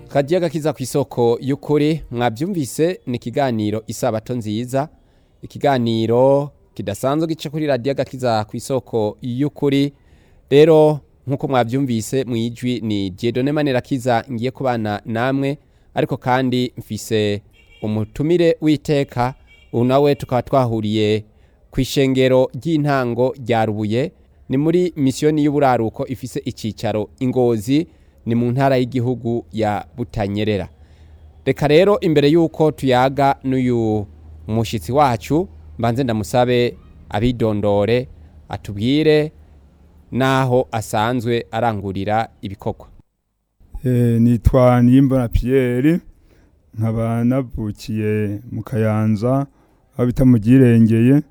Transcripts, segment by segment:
kadiya gakiza ku isoko y'ukuri mwabyumvise ni ikiganiro isabato nziza ikiganiro kidasanzwe gice kuri radiyo gakiza ku isoko y'ukuri rero nk'uko mwabyumvise mu ijwi ni jedone manirakiza ngiye kubana namwe ariko kandi mfise umutumire w'iteka ubu nawe tukaba twahuriye ku ishengero ry'intango rya rubuye ni muri misiyoni y'uburaruko ifise icyicaro ingozi ni mu ntara y'igihugu ya butanyerera reka rero imbere y'uko tuyaga n'uyu mushyitsi wacu mbanze ndamusabe abidondore atubwire n'aho asanzwe arangurira ibikorwa nitwa niyimbona piyeri nkaba navukiye mu kayanza aho bita mu girengeye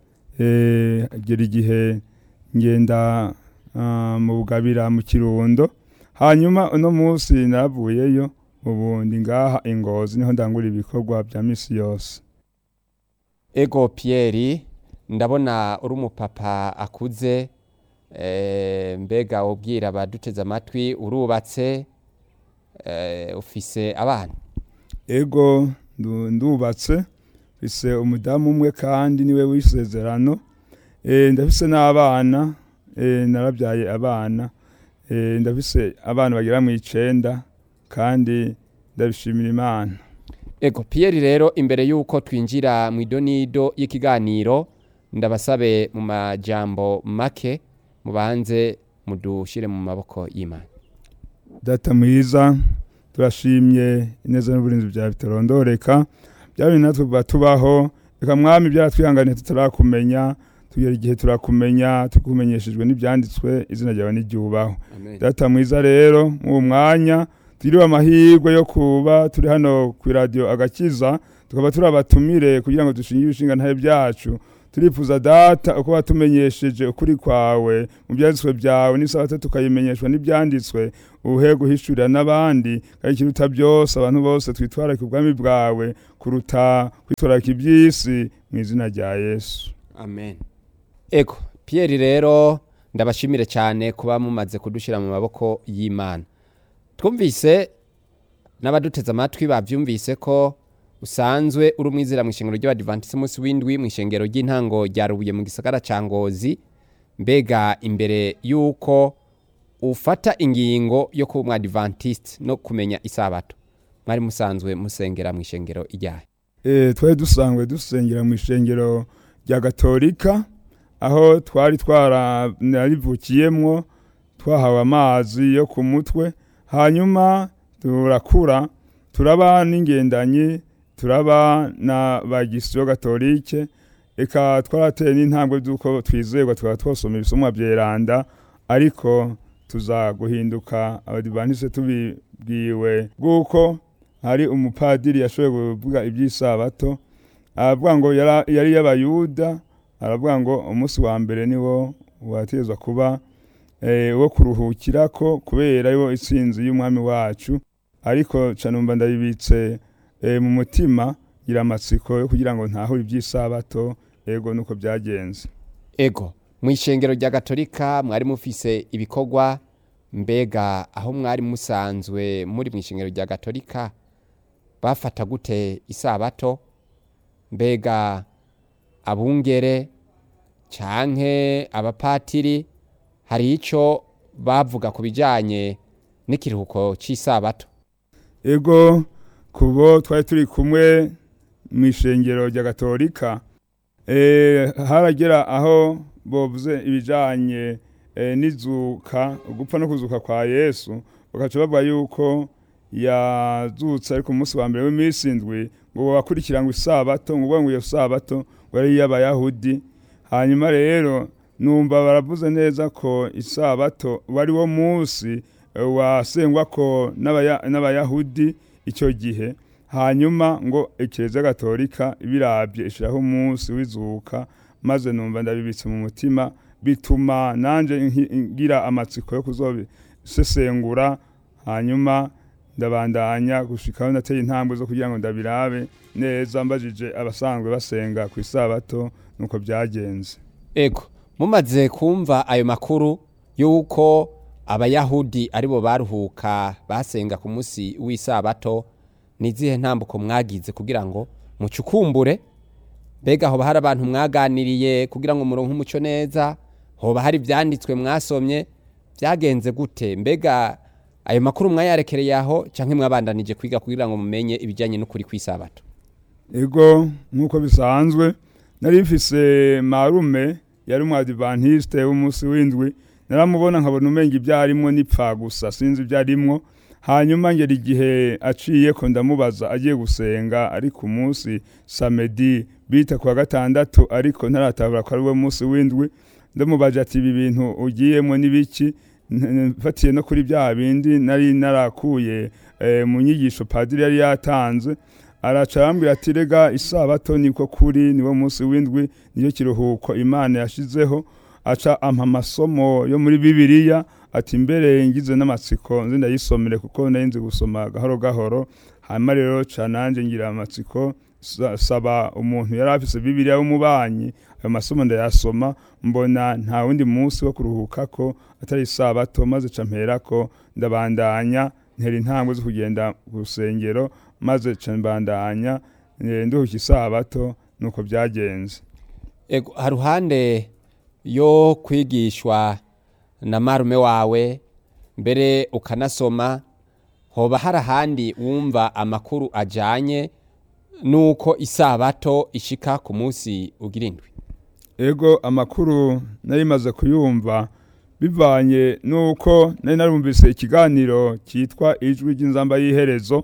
agera igihe ngenda mu bugabira mu kirundo hanyuma uno munsi navuyeyo ubu ndi ngaha ingozi niho ndangura ibikorwa bya minsi yose ego piyeri ndabona uri umupapa akuze mbega ubwira abaduteze amatwi urubatse ufise abana ego ndubatse mfise umudamu umwe kandi niwe w'isezerano ndafise n'abana narabyaye abana ndafise abana bagera mu icenda kandi ndabishimira imana ego piyeri rero imbere y'uko twinjira mu idonido y'ikiganiro ndabasabe mu majambo make mubanze mudushyire mu maboko y'imana data mwiza turashimye ineza n'uburinzi byawe bitarondoreka byaba natwe kuva tubaho reka mwami byaratwihanganiye tutarakumenya tugera igihe turakumenya tukumenyeshejwe n'ibyanditswe izina ryawe n'iryubaho data mwiza rero mu mwanya turiwe amahirwe yo kuba turi hano ku iradiyo agakiza tukaba turi abatumire kugira ngo dushinge ibishinga ntahe byacu turifuza data uko watumenyesheje ukuri kwawe mu byanditswe byawe n'isabato tukayimenyeshwa n'ibyanditswe uhe guhishurira n'abandi kandi ikiruta byose abantu bose twitwararika ubwami bwawe kuruta kwitwararika iby'isi mu izina rya yesu amen ego piyeri rero ndabashimire cyane kuba mumaze kudushyira mu maboko y'imana twumvise n'abaduteze amatwi babyumvise ko usanzwe uri umwizera mu ishengero ry'abadivantisite umunsi w'indwi mu ishengero ry'intango rya rubuye mu gisagara cya ngozi mbega imbere y'uko ufata ingingo yo kuba umwadivantisite no kumenya isabato mwari musanzwe musengera mu ishengero ijyaye twari dusanzwe dusengera mu ishengero rya gatolika aho twari twararivukiyemo twahawe amazi yo ku mutwe hanyuma turakura turaba n'ingendanyi turaba na bagisiyo gatolike reka twarateye n'intambwe z'uko twizerwa tukaba twasoma ibisomwa byeranda ariko tuza guhinduka abadivantisite tubibwiwe bw'uko hari umupadiri yashoboye kuvuga iby'isabato aravuga ngo yari y'abayuda aravuga ngo umunsi wa mbere niwo wategezwa kuba wo kuruhukira ko kubera yo itsinzi y'umwami wacu ariko canumva ndabibitse mu mutima gira amatsiko yo kugira ngo ntahure iby'isabato ego nuko byagenze ego mu ishengero rya gatolika mwari mufise ibikorwa mbega aho mwari musanzwe muri mu ishengero rya gatolika bafata gute isabato mbega abungere canke abapatiri hari icyo bavuga ku bijyanye n'ikiruhuko cy'isabato ego kubo twari turi kumwe mu ishengero rya gatolika haragera aho bavuze ibijyanye n'izuka gupfa no kuzuka kwa yesu bagaca bavuga yuko yazutse ariko umunsi wa mbere w'iminsi indwi ngo wakurikira ngo isabato ngo ngo iyo sabato ngo ari iy'abayahudi hanyuma rero numva baravuze neza ko isabato wari wo munsi wasengwa ko n'abayahudi icyo gihe hanyuma ngo ikireza gatolika birabye ishyiraho umunsi w'izuka maze numva ndabibitse mu mutima bituma nanjye ngira amatsiko yo kuzobisesengura hanyuma ndabandanya gushikaho nateye intambwe zo kugira ngo ndabirabe neza mbajije abasanzwe basenga ku isabato nuko byagenze ego mumaze kumva ayo makuru y'uko abayahudi aribo baruhuka basenga ku munsi w'isabato ni izihe ntambuko mwagize kugira ngo mucukumbure mbega hoba hari abantu mwaganiriye kugira ngo muronke umuco neza hoba hari ibyanditswe mwasomye byagenze gute mbega ayo makuru mwayarekereye aho cyangwa mwabandanije kwiga kugira ngo mumenye ibijyanye n'ukuri kw'isabato ego nk'uko bisanzwe nari mfise marume yari umwadivantiste w'umunsi w'indwi naramubona nkabona umenga ibyo arimwo nipfa gusa sinzi ibyo arimwo hanyuma ngera igihe aciye ko ndamubaza agiye gusenga ari ku munsi samedi bita ku wa gatandatu ariko ntaratabura ko ari we munsi w'indwi ndamubaje ati ibi bintu ugiyemo n'ibiki mfatiye no kuri bya bindi nari narakuye mu nyigisho padiri yari yatanze araca arambwira ati rega isabato niko kuri niwo munsi w'indwi niyo kiruhuko imana yashizeho aca ampa amasomo yo muri bibiliya ati mbere ngize n'amatsiko nzi ndayisomere kuko nari nzi gusoma gahoro gahoro hanyuma rero ca nanjye ngira amatsiko saba umuntu yari afise bibiliya w'umubanyi ayo masomo ndayasoma mbona nta wundi munsi wo kuruhuka ko atari isabato maze ca mperako ndabandanya ntera intambwe zo kugenda ku rusengero maze ca mbandanya nduhuka isabato nuko byagenze ego haruhande yo kwigishwa na marume wawe mbere ukanasoma hoba hari ahandi wumva amakuru ajyanye n'uko isabato ishika ku munsi ugira indwi ego amakuru nari maze kuyumva bivanye n'uko nari narumvise ikiganiro cyitwa ijwi ry'inzamba y'iherezo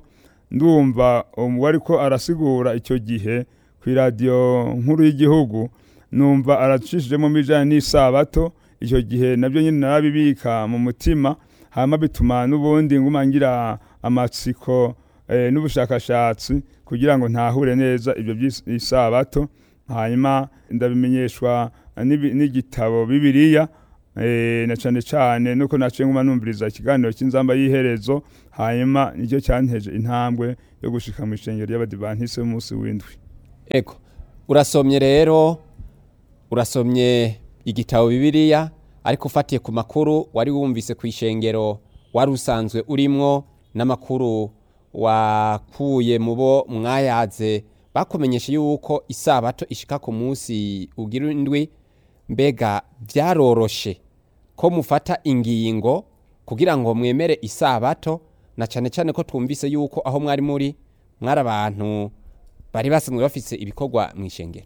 ndumva uwari ko arasigura icyo gihe ku iradiyo nkuru y'igihugu numva aracishijemo ibijyanye n'isabato icyo gihe nabyo nyine narabibika mu mutima hanyuma bituma n'ubundi ngumangira amatsiko n'ubushakashatsi kugira ngo ntahure neza ibyo by'isabato hanyuma ndabimenyeshwa n'igitabo bibiriya na cyane cyane nuko naciye nguma numviriza ikiganiro cy'inzamba y'iherezo hanyuma nicyo cyanteje intambwe yo gushika mu ishengero ry'abadivantisi b'umunsi w'indwi ego urasomye rero urasomye igitabo bibiriya ariko ufatiye ku makuru wari wumvise ku ishengero wari usanzwe urimwo n'amakuru wakuye mu bo mwayaze bakumenyesha yuko isabato ishika ku munsi ugira indwi mbega byaroroshe ko mufata ingingo kugira ngo mwemere isabato na cyane cyane ko twumvise yuko aho mwari muri mwari abantu bari basanzwe bafise ibikorwa mu ishengero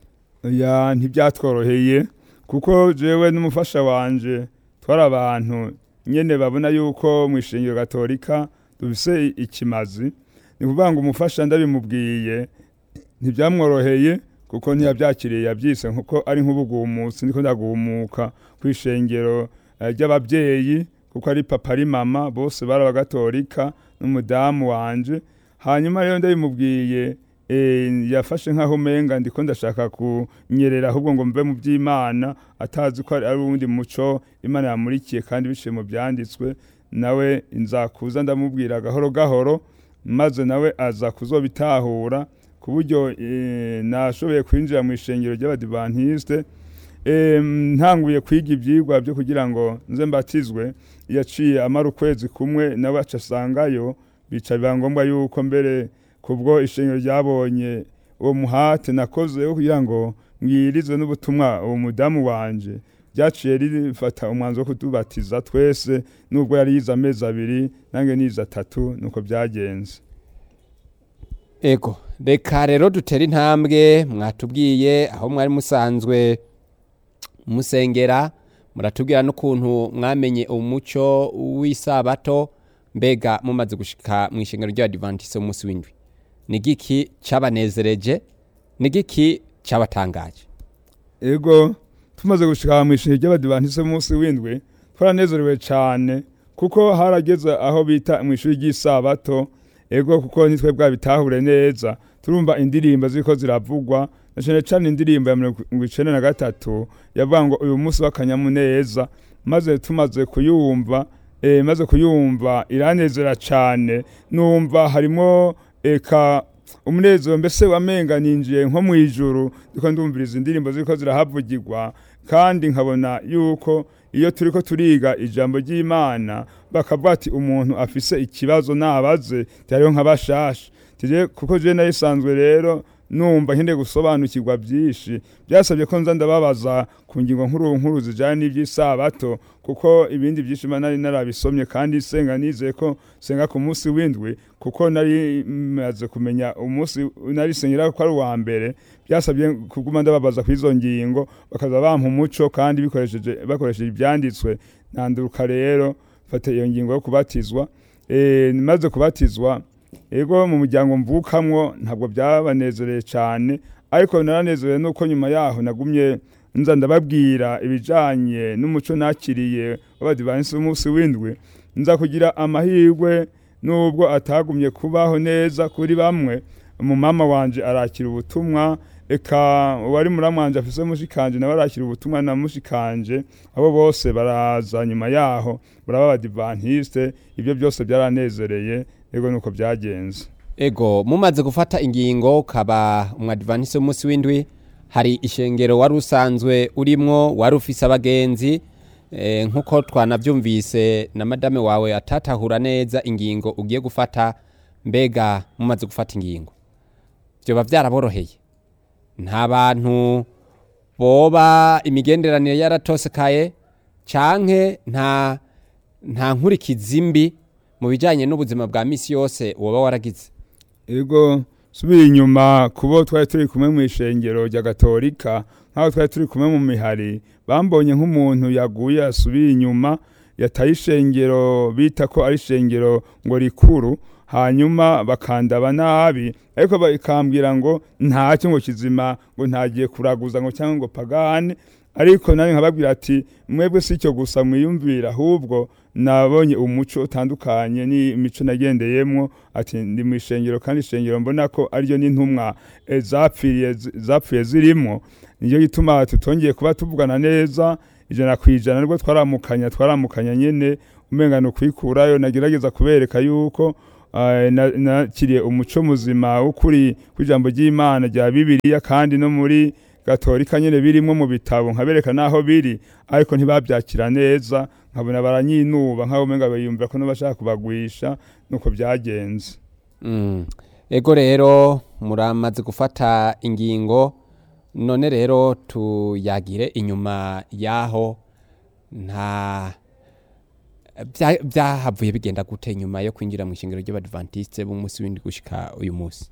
ya ntibyatworoheye kuko jewe n'umufasha wanje twari abantu nyene babona yuko mu ishengero gatolika dufise ikimazi ni kuvuga ngo umufasha ndabimubwiye ntibyamworoheye kuko ntiyabyakiriye yabyise nkuko ari nk'ubugumutsi niko ndagumuka ku ishengero ry'ababyeyi kuko ari papa ari mama bose bari abagatolika n'umudamu wanje hanyuma rero ndabimubwiye yafashe nk'aho umenga ndiko ndashaka kunyerera ahubwo ngo mve mu by'imana atazi ko ari uwundi muco imana yamurikiye kandi biciye mu byanditswe nawe nzakuza ndamubwira gahoro gahoro maze nawe aza kuzobitahura ku buryo nashoboye kwinjira mu ishengero ry'abadivantisite ntanguye kwiga ibyigwa byo kugira ngo nze mbatizwe yaciye amara ukwezi kumwe nawe aca asangayo bica biba ngombwa yuko mbere kubwo ishengero ryabonye uwo muhate nakoze wo kugira ngo mwirize n'ubutumwa uwo mudamu wanje ryaciye rifata umwanzuro wo kutubatiza twese nubwo yari yize amezi abiri nange nize atatu nuko byagenze ego reka rero dutere intambwe mwatubwiye aho mwari musanzwe musengera muratubwira n'ukuntu mwamenye umuco w'isabato mbega mumaze gushika mu ishengero ry'abadivantisite umunsi w'indwi ni giki cyabanezereje ni giki cyabatangaje ego tumaze gushika mu ishengero ry'abadivantisite umunsi w'indwi twaranezerewe cyane kuko harageze aho bita mu ishuri ry'isabato ego kuko nitwe bwabitahure neza turumva indirimbo ziko ziravugwa na cyane cyane indirimbo ya mirongo icenda na gatatu yavuga ngo uyu munsi w'akanyamuneza maze tumaze kuyumva eh, maze kuyumva iranezera cyane numva harimo eka umunezero mbese wamenga ninjiye nko mu ijuru ndiko ndumviriza indirimbo ziko zirahavugirwa kandi nkabona yuko iyo turiko turiga ijambo ry'imana bakavuga ati umuntu afise ikibazo nabaze hariho nk'abashasha tije kuko je nayisanzwe rero numva nkeneye gusobanukirwa byinshi byasabye ko nza ndababaza ku ngingo nkuru nkuru zijanye n'ivy'isabato kuko ibindi byinshi mba nari narabisomye kandi senga nizeye ko senga ku munsi w'indwi kuko nari maze kumenya umunsi nari sengera ko ari uwa mbere byasabye kuguma ndababaza ku izo ngingo bakaza bampa umuco kandi bikoresheje bakoresheje ibyanditswe nanduruka rero fata iyo ngingo yo kubatizwa eh maze kubatizwa ego mu muryango mvukamwo ntabwo byabanezereye cyane ariko naranezerewe nuko nyuma yaho nagumye nza ndababwira ibijanye n'umuco nakiriye w'abadivansi b'umunsi w'indwi nza kugira amahirwe nubwo atagumye kubaho neza kuri bamwe umumama wanje arakira ubutumwa eka uwari muramwanje afise mushikanje nawe arakira ubutumwa na mushikanje abo bose baraza nyuma yaho baraba abadivantiste ibyo byose byaranezereye ego nuko byagenze ego mumaze gufata ingingo ukaba umwadivantisi w'umunsi w'indwi hari ishengero wari usanzwe urimwo wari ufise abagenzi eh, nk'uko twanavyumvise na madame wawe atatahura neza ingingo ugiye gufata mbega mumaze gufata ingingo vyoba vyaraboroheye nta bantu boba imigenderanire yaratosekaye canke nta nta nkurikizi mbi mu bijanye n'ubuzima bwa misi yose woba waragize ego subira inyuma kubo twari turi kumwe mu ishengero rya gatolika nk'aho twari turi kumwe mu mihari bambonye nk'umuntu yaguye asubiye inyuma yataye ishengero bita ko ari ishengero ngo rikuru hanyuma bakandaba nabi ariko bakambwira ngo ntacyo ngo kizima ngo ntagiye kuraguza ngo cyangwa ngo pagane ariko nari nkababwira ati mwebwe si icyo gusa mwiyumvira ahubwo nabonye umuco utandukanye n'imico nagendeyemo ati ndi mu ishengero kandi ishengero mbona ko ariryo n'intumwa eh, zapfiriye zapfuye zirimo niyo gituma tutongeye kuba tuvugana neza ijana ku ijana nibwo twaramukanya twaramukanya nyene umenga ni ukwikurayo nagerageza kubereka yuko eh, na- nakiriye umuco muzima w'ukuri kw'ijambo ry'imana rya bibiliya kandi no muri gatolika nyene birimwo mu bitabo nkabereka naho biri ariko ntibabyakira neza nkabona baranyinuba nk'abo umenga biyumvira ko n'abashaka kubagwisha nuko byagenze Mm. ego rero muramaze gufata ingingo none rero tuyagire inyuma yaho nta bya- byahavuye bigenda gute nyuma yo kwinjira mu ishingiro ry'abadventiste b'umunsi w'indwi gushika uyu munsi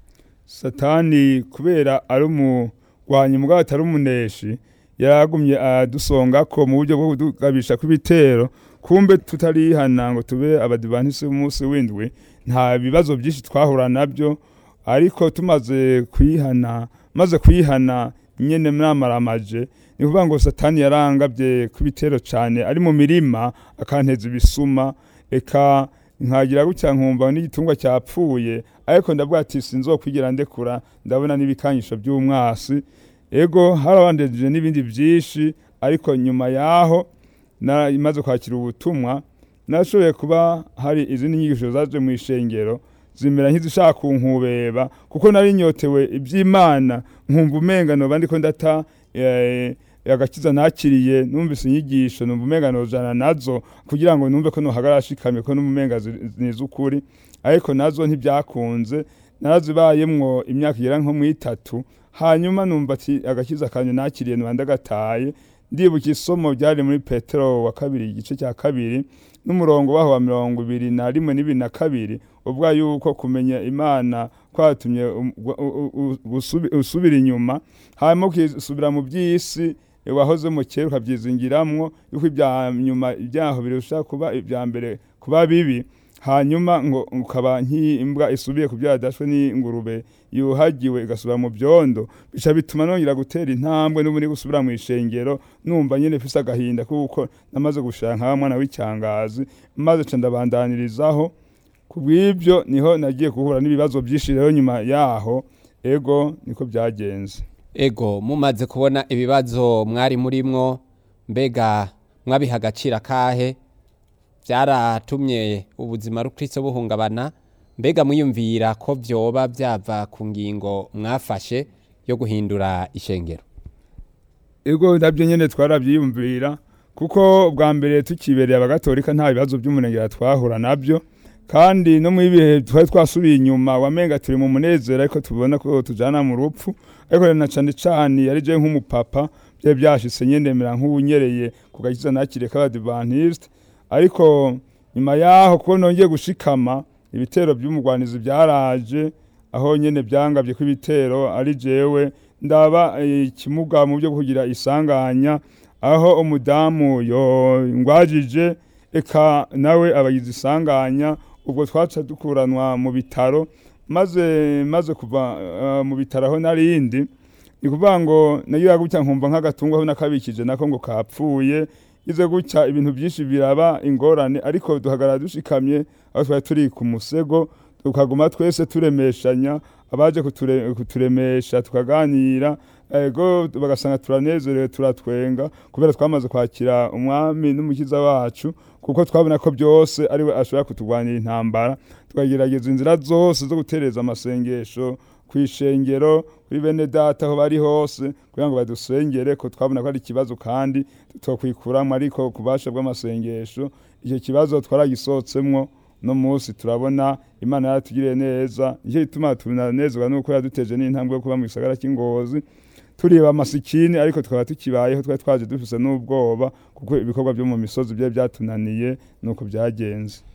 satani kubera ari umurwanyi mugabo atari umuneshi yaragumye adusonga ko mu buryo bwo kudugabisha kw'ibitero kumbe tutarihana ngo tube abadivantisi b'umunsi w'indwi nta bibazo byinshi twahura nabyo ariko tumaze kwihana maze kwihana nyene mwamaramaje ni kuvuga ngo satani yarangabye kw'ibitero cyane ari mu mirima akanteza ibisuma eka nkagira gutya nkumva n'igitungwa cyapfuye ariko ndavuga ati sinzokwigira ndekura ndabona n'ibikanyisho by'umwasi ego harabandeje n'ibindi byinshi ariko nyuma yaho na- maze kwakira ubutumwa nashoboye kuba hari izindi nyigisho zaje mu ishengero zimera nk'izishaka kunkubeba kuko nari nyotewe iby'imana nkumva umenga noba ndiko ndata eh, agakiza nakiriye numvise inyigisho numva umenga nojana nazo kugira ngo numve ko nohagarara shikamye ko n'umumenga zi- niz'ukuri ariko nazo ntibyakunze narazibayemwo imyaka igera nko mu itatu hanyuma numva ati agakiza kanje nakiriye noba ndagataye ndibuka isomo ryari muri petero wa kabiri igice cya kabiri n'umurongo waho wa mirongo ibiri na rimwe n'ibiri na kabiri uvuga yuko kumenya imana kwatumye um- gu- u- u- gusubi- usubira inyuma hanyuma ukisubira mu by'isi eh, wahoze mu kera ukabyizingiramwo yuko ibya nyuma ibyaho birusha kuba ibya mbere kuba bibi hanyuma ngo ukaba nk'imbwa isubiye ku byadashwe n'ingurube yuhagiwe igasubira mu byondo bica bituma nongera gutera intambwe n'ubundi gusubira mu ishengero numva nyine mfise agahinda kuko namaze gushaka nka mwana w'icyangazi maze ca ndabandanirizaho ku bw'ibyo niho nagiye guhura n'ibibazo byinshi rero nyuma yaho ego niko byagenze ego mumaze kubona ibibazo mwari murimwo mbega mwabiha agaciro kahe byaratumye ubuzima rukristo buhungabana mbega mwiyumvira ko vyoba byava ku ngingo mwafashe yo guhindura ishengero ego nabyo nyine twarabyiyumvira kuko bwa mbere tukibereye abagatolika nta bibazo by'umurengera twahura nabyo kandi no mu bihe twari twasubiye inyuma wamenga turi mu munezero ariko tubona ko tujana mu rupfu ariko na cane cane yari je nk'umupapa byari byashitse nyendemera nk'ubunyereye ku gakiza nakire k'abadivantiste ariko nyuma yaho kuko nongeye gushikama ibitero by'umugwanizi byaraje aho nyene byangabye ko ibitero ari jewe ndaba ikimuga mu byo kugira isanganya aho umudamu yo ngwajije eka nawe abagize isanganya ubwo twaca dukuranwa mu bitaro maze maze kuva uh, mu bitaro aho narindi ni kuvuga ngo nagira gutya nkumva nk'agatungo aho nakabikije nako ngo kapfuye ize gutya ibintu byinshi biraba ingorane ariko duhagarara dushikamye aho twari turi ku musego tukaguma twese turemeshanya abaje kuture, kuturemesha tukaganira ego bagasanga turanezerewe turatwenga kubera twamaze kwakira umwami n'umukiza wacu kuko twabona ko byose ariwe ashobora kutugwanira intambara tukagerageza inzira zose zo gutereza amasengesho ku ishengero kuri bene data aho bari hose kugira ngo badusengere ko twabona ko ari ikibazo kandi tutokwikuramwo ariko ku bubasha bw'amasengesho icyo kibazo twaragisohotsemwo no munsi turabona imana yaratugiriye neza nicyo gituma tunanezerwa nuko yaduteje n'intambwe yo kuba mu gisagara cy'ingozi turiba amasikini ariko tukaba tukibayeho twari twaje dufise n'ubwoba kuko ibikorwa byo mu misozi byari byatunaniye nuko byagenze